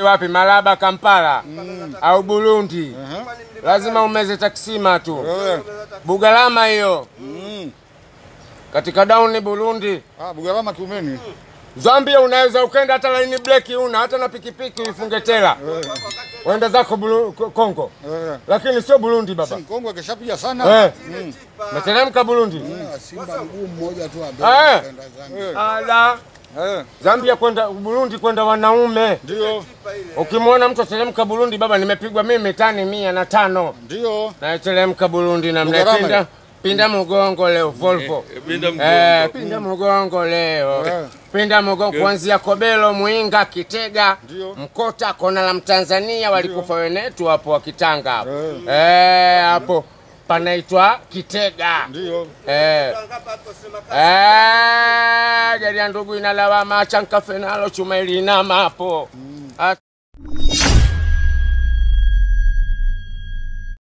wapi? Malaba, Kampala au Burundi? Aha. Lazima umeze taksima tu. Eh. Bugalama hiyo Mm. katika dauni Burundi. Ah, Bugalama Kiumeni. Zambia unaweza ukenda hata laini breki una hata na pikipiki uifunge tela uende zako Bulu- Ko- Kongo, Eh. lakini sio Burundi baba. Kongo akishapiga sana. Eh, meteremka Burundi. Simba mguu mmoja tu Eh. ambaye kwenda Zambia. Eh. Ala, Eh. Zambia kwenda Burundi kwenda wanaume. Ndio. Ukimwona mtu ateremka Burundi, baba, nimepigwa mimi tani mia na tano Ndio. nateremka Burundi na Bugarama mnapinda hiyo. pinda mgongo leo Volvo Pinda Eh, pinda mgongo leo Eh. pinda mgongo kuanzia Kobelo, Mwinga, Kitega, Ndio. Mkota, kona la Mtanzania walikufa wenetu hapo wakitanga hapo Eh. Eh, hapo panaitwa Kitega Ndio. Eh. Eh, gari ya ndugu inalawama chankafe nalo chuma ilinama hapo